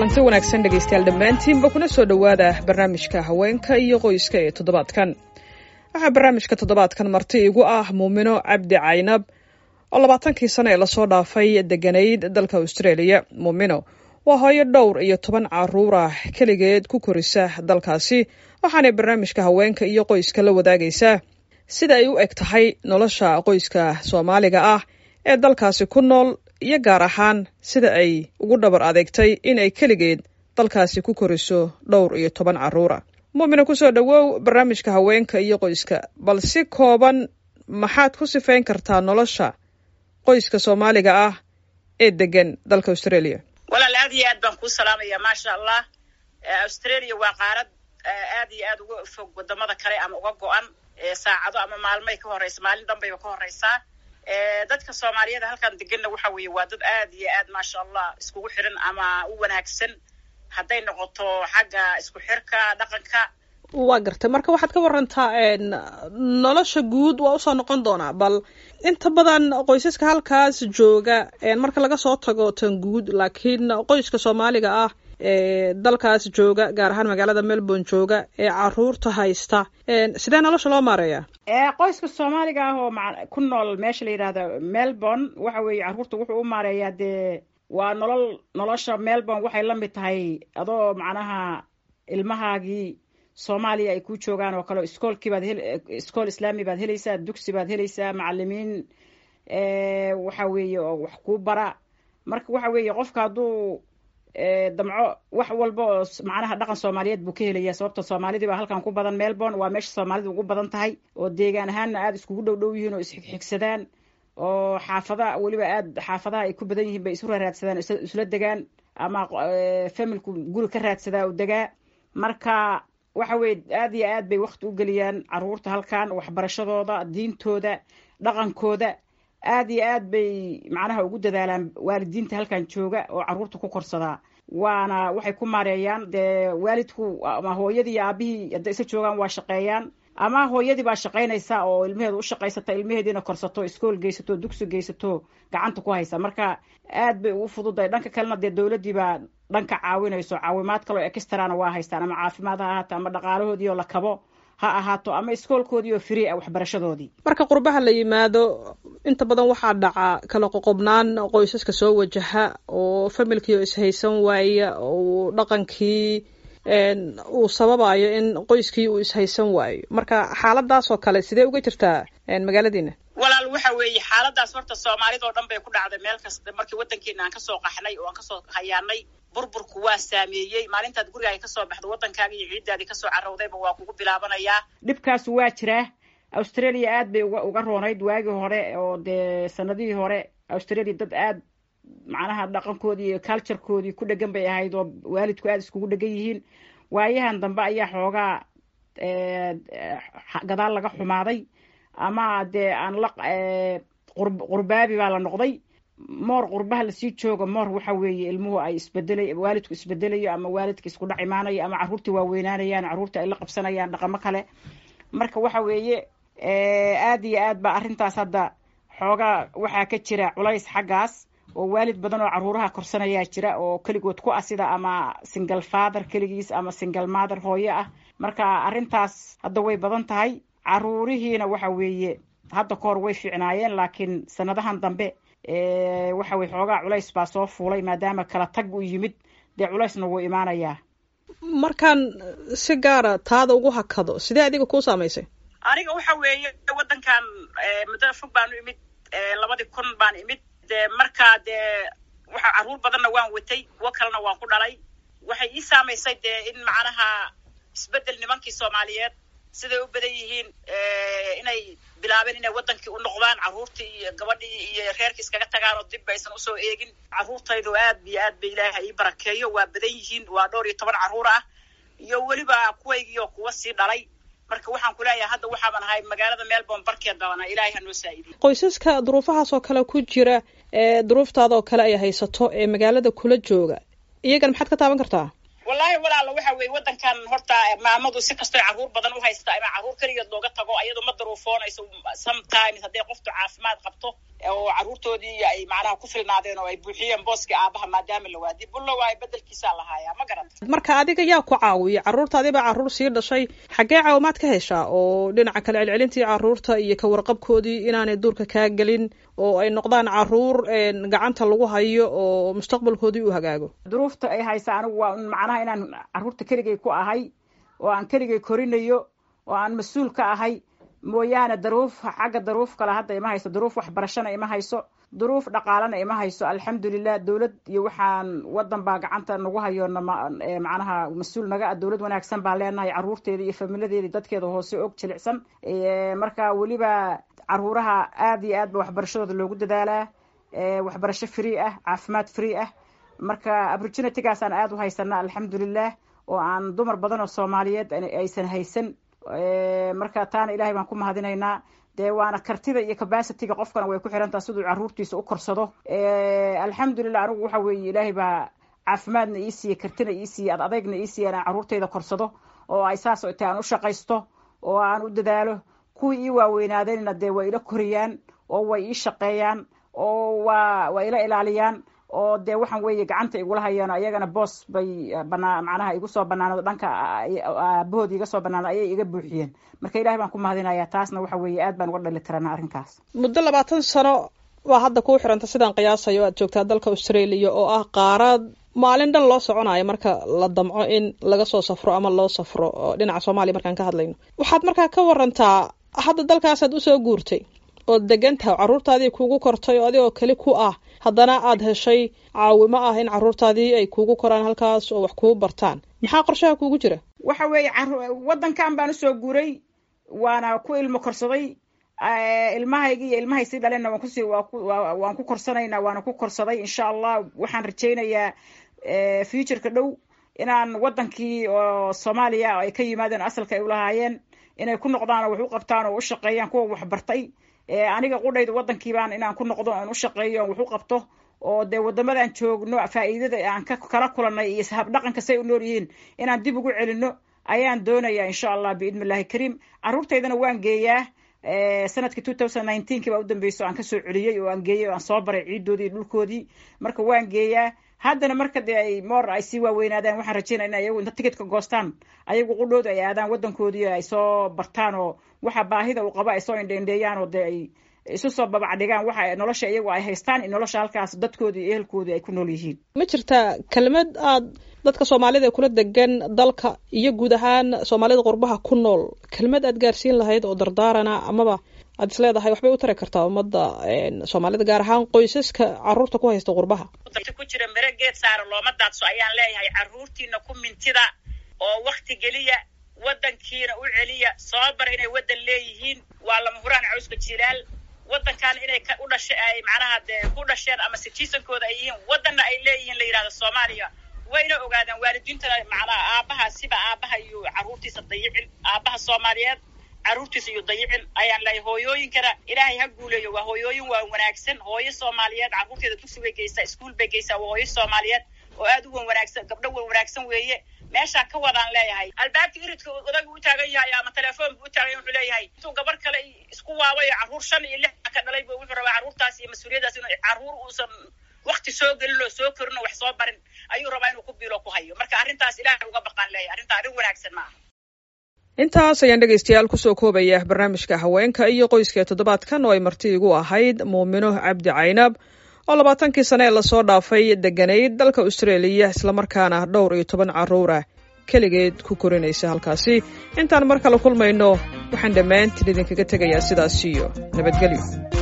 kulanti wanaagsan dhegaystayaal dhammaantiinba kuna soo dhowaada barnaamijka haweenka iyo qoyska ee toddobaadkan waxaa barnaamijka toddobaadkan marti igu ah muumino cabdi caynab oo labaatankii sano ee lasoo dhaafay deganayd dalka australia muumino waa hooyo dhowr iyo toban caruur ah keligeed ku korisa dalkaasi waxaanay barnaamijka haweenka iyo qoyska la wadaagaysaa sida ay u eg tahay nolosha qoyska soomaaliga ah ee dalkaasi ku nool iyo gaar ahaan sida ay ugu dhabar adeegtay inay keligeed dalkaasi ku koriso dhowr iyo toban caruura muumina kusoo dhowow barnaamijka haweenka iyo qoyska bal si kooban maxaad ku sifayn kartaa nolosha qoyska soomaaliga ah ee degan dalka australia walaal aad iyo aad baan kuu salaamaya maasha allah australia waa qaarad aad iyo aad uga fog wadamada kale ama uga go-an saacado ama maalmay ka horeysa maalin dhanbayba ka horeysaa dadka soomaaliyada halkan deganna waxa weeye waa dad aad iyo aad maasha allah iskugu xiran ama u wanaagsan hadday noqoto xagga isku xirka dhaqanka waa gartay marka waxaad ka warantaa nolosha guud waa usoo noqon doonaa bal inta badan qoysaska halkaas jooga marka laga soo tago tan guud laakiin qoyska soomaaliga ah ee dalkaas jooga gaar ahaan magaalada melbourne jooga ee caruurta haysta sidee nolosha loo maareeyaa qoyska soomaaliga ah oo ku nool meesha la yidhahda melbourne waxa weeye carruurta wuxuu u maareeyaa dee waa nolol nolosha melbourne waxay la mid tahay adoo macnaha ilmahaagii soomaaliya ay ku joogaan oo kale iskoolkii baad hel iskool islaami baad helaysaa dugsi baad helaysaa macalimiin waxa weeye oo wax kuu bara marka waxa weeye qofka hadduu damco wax walba oo macnaha dhaqan soomaaliyeed buu ka helaya sababta soomaalidii baa halkan ku badan melbourne waa meesha soomaalida ugu badan tahay oo deegaan ahaanna aada iskugu dhow dhow yihiin oo isxigxigsadaan oo xaafada weliba aada xaafadaha ay ku badan yihiin bay isu raaraadsadaan isla degaan ama familku guri ka raadsadaa oo degaa marka waxa weye aada iyo aad bay wakti u geliyaan caruurta halkan waxbarashadooda diintooda dhaqankooda aada iyo aad bay macnaha ugu dadaalaan waalidiinta halkan jooga oo caruurta ku korsadaa waana waxay ku maareeyaan dee waalidku ama hooyadii iyo aabihii hadday isa joogaan waa shaqeeyaan ama hooyadii baa shaqaynaysa oo ilmaheeda u shaqaysata ilmaheediina korsato iskool geysato dugsi geysato gacanta ku haysa marka aad bay ugu fududahay dhanka kalena dee dowladdii baa dhanka caawinayso caawimaad kaloo extrana waa haystaan ama caafimaad ha ahaato ama dhaqaalahoodii oo la kabo ha ahaato ama iskoolkoodii oo free ah waxbarashadoodii marka qurbaha la yimaado inta badan waxaa dhaca kala qoqobnaan qoysaska soo wajaha oo familkii oo ishaysan waaya oo dhaqankii uu sababayo in qoyskii uu ishaysan waayo marka xaaladaas oo kale sidee uga jirtaa magaaladiina walaal waxa weeye xaaladaas horta soomaalida oo dhan bay ku dhacday meel kasta markii waddankeena aan kasoo qaxnay oo aan kasoo hayaanay burburku waa saameeyey maalintaad gurigaaga kasoo baxdo waddankaaga iyo ciiddaadii kasoo carowdayba waa kugu bilaabanayaa dhibkaasu waa jiraa australia aad bay uga uga roonayd waagii hore oo dee sanadihii hore australia dad aad macnaha dhaqankoodii iyo culturekoodii ku dhegan bay ahayd oo waalidku aada iskugu dhegan yihiin waayahan dambe ayaa xoogaa gadaal laga xumaaday ama dee aan la qurbaabi baa la noqday moor qurbaha lasii joogo moor waxa weeye ilmuhu ay isbedelay waalidku isbedelayo ama waalidka isku dhac imaanayo ama carruurtii waaweynaanayaan carruurtii ay la qabsanayaan dhaqamo kale marka waxa weeye aada iyo aad ba arrintaas hadda xoogaa waxaa ka jira culays xaggaas oo waalid badan oo carruuraha korsanayaa jira oo keligood ku asida ama single father keligiis ama single mother hooyo ah marka arrintaas hadda way badan tahay carruurihiina waxa weeye hadda ka hor way fiicnaayeen laakiin sanadahan dambe waxa weye xoogaa culays baa soo fuulay maadaama kala tag u yimid dee culaysna wuu imaanayaa markaan si gaara taada ugu hakado sidee adiga kuu saamaysay aniga waxa weeye waddankan muddo fog baanu imid labadii kun baan imid dee markaa dee waxa carruur badanna waan watay kuwo kalena waan ku dhalay waxay ii saamaysay dee in macnaha isbeddel nimankii soomaaliyeed siday u badan yihiin inay bilaabeen inay waddankii u noqdaan carruurtii iyo gabadhii iyo reerkii iskaga tagaan oo dib aysan usoo eegin carruurtaydu aad iyo aad ba ilaaha ii barakeeyo waa badan yihiin waa dhowr iyo toban carruur ah iyo weliba kuwaygii oo kuwa sii dhalay marka waxaan ku leeyahay hadda waxaaban ahay magaalada melbourne barkeed baana ilaahay hanoo saa'idiy qoysaska duruufahaas oo kale ku jira ee duruuftaada oo kale ay haysato ee magaalada kula jooga iyagan maxaad ka taaban kartaa wallaahi walaala waxa weeye waddankan horta maamadu si kastoy carruur badan u haysta ama carruur keligeed looga tago ayadu ma daruufoonayso sometimes hadday qoftu caafimaad qabto oo carruurtoodii ay macnaha ku filnaadeen oo ay buuxiyeen booskii aabaha maadaama la waadi bulla waayo bedelkiisaa lahaayaa ma garata marka adiga yaa ku caawiya carruurtaadii baa carruur sii dhashay xaggee caawimaad ka heshaa oo dhinaca kale celcelintii carruurta iyo ka warqabkoodii inaanay duurka kaa gelin oo ay noqdaan carruur gacanta lagu hayo oo mustaqbalkoodii u hagaago duruufta ay haysa anigu waa macnaha inaan carruurta keligay ku ahay oo aan keligay korinayo oo aan mas-uul ka ahay mooyaane daruuf xagga daruuf kale hadda ima hayso duruuf waxbarashana ima hayso duruuf dhaqaalana ima hayso alxamdulilah dowlad iyo waxaan wadan baa gacanta nagu hayo macnaha mas-uul naga ah dowlad wanaagsan baan leenahay carruurteeda iyo familadeeda dadkeeda hoose og jilicsan marka weliba caruuraha aada iyo aad ba waxbarashadooda loogu dadaalaa waxbarasho free ah caafimaad free ah marka opportunitygaasaan aada u haysana alxamdulilah oo aan dumar badan oo soomaaliyeed aysan haysan marka taana ilahay baan ku mahadinaynaa dee waana kartida iyo capacityga qofkana way ku xirantaha siduu carruurtiisa u korsado alxamdulilah anigu waxa weeye ilaahay baa caafimaadna ii siiye kartina ii siiye ad adeygna ii siiye inaan carruurtayda korsado oo ay saas ta aan u shaqaysto oo aan u dadaalo kuwii ii waaweynaadeenna dee way ila koriyaan oo way ii shaqeeyaan oo waa way ila ilaaliyaan oo dee waxaan weeye gacanta igula hayaan ayagana boos bay banaa macnaha igu soo banaanado dhanka aabahood iga soo banaanado ayay iga buuxiyeen marka ilahay baan ku mahadinayaa taasna waxa weeye aad baan uga dhali tirana arrinkaas muddo labaatan sano waa hadda kuu xiranta sidaan qiyaasayo aad joogtaa dalka australia oo ah qaarad maalin dhan loo soconayo marka la damco in laga soo safro ama loo safro dhinaca soomaaliya markaan ka hadlayno waxaad markaa ka warantaa hadda dalkaasaad usoo guurtay ood degantaha carruurtaadii kuugu kortay oo adigoo keli ku ah haddana aad heshay caawimo ah in carruurtaadii ay kuugu koraan halkaas oo wax kuu bartaan maxaa qorshaha kuugu jira waxa weeye waddankan baan usoo guuray waana ku ilmo korsaday ilmahaygi iyo ilmahay sii dhalenna waan kusi waan ku korsanaynaa waana ku korsaday insha allah waxaan rajaynayaa futureka dhow inaan waddankii oo soomaaliya ay ka yimaadeen asalka ay ulahaayeen inay ku noqdaan oo wax u qabtaan oo u shaqeeyaan kuwa waxbartay aniga qudhayda waddankiibaan inaan ku noqdo aan u shaqeeyo aan wax u qabto oo dee wadamadan joogno faa'iidada aan ka kala kulanay iyo habdhaqanka say u nool yihiin inaan dib ugu celino ayaan doonayaa insha allah biidni illahi kariim carruurtaydana waan geeyaa sanadkii two thousand nineteenkii baa u dambeyso aan kasoo celiyey oo aan geeyey oo aan soo baray ciidoodii iyo dhulkoodii marka waan geeyaa haddana marka dee ay moor ay sii waaweynaadaan waxaan rajeynaya in ayagu inta ticketka goostaan ayagu qudhooda ay aadaan waddankoodii ay soo bartaan oo waxa baahida uu qabo ay soo indheindheeyaan oo dee ay isu soo babacdhigaan waxa nolosha iyagu ay haystaan in nolosha halkaas dadkoodii iyo ehelkoodii ay ku nool yihiin ma jirtaa kelmad aad dadka soomaalida ee kula degan dalka iyo guud ahaan soomaalida qurbaha ku nool kelmad aad gaarsiin lahayd oo dardaarana amaba aad is leedahay waxbay u tari kartaa ummadda soomaalida gaar ahaan qoysaska carruurta ku haysta qurbaha ku jira mere geed saara looma daadso ayaan leeyahay carruurtiina ku mintida oo wakti geliya waddankiina u celiya soo bara inay waddan leeyihiin waa lama huraan cawska jilaal waddankan inay u dhasha ay macnaha dee ku dhasheen ama citizenkooda ay yihiin waddanna ay leeyihiin la yidhahdo soomaaliya wayna ogaadaan waalidiintana macnaha aabaha siba aabaha iyo carruurtiisa dayicin aabaha soomaaliyeed carruurtiisa iyo dayicin ayaan leeyahay hooyooyinkana ilaahay ha guuleeyo waa hooyooyin waa wanaagsan hooyo soomaaliyeed carruurteeda dugsi bay geysaa iskuol bay geysaa waa hooyo soomaaliyeed oo aad u wan wanaagsan gabdho wan wanaagsan weeye meeshaa ka wadaan leeyahay albaabka iridka odagu u taagan yahay ama telefoon bu u taagan yahay wuxuu leeyahay intuu gabar kale isku waabayo carruur shan iyo lix ka dhalay bu wuxuu rabaa carruurtaas iyo mas-uuliyaddaas inuu carruur uusan wakti soo gelin oo soo korin oo wax soo barin ayuu rabaa inuu ku biilo ku hayo marka arrintaas ilaahay uga baqaan leeyahay arrintaa arrin wanaagsan maaha intaas ayaan dhegaystayaal kusoo koobaya barnaamijka haweenka iyo qoyska toddobaadkan oo ay marti igu ahayd muumino cabdi caynab oo labaatankii sane ee lasoo dhaafay deganayd dalka austraeliya islamarkaana dhowr iyo toban carruur ah keligeed ku korinaysa halkaasi intaan mar kale kulmayno waxaan dhammaantiin idinkaga tegayaa sidaas iyo nabadgelyo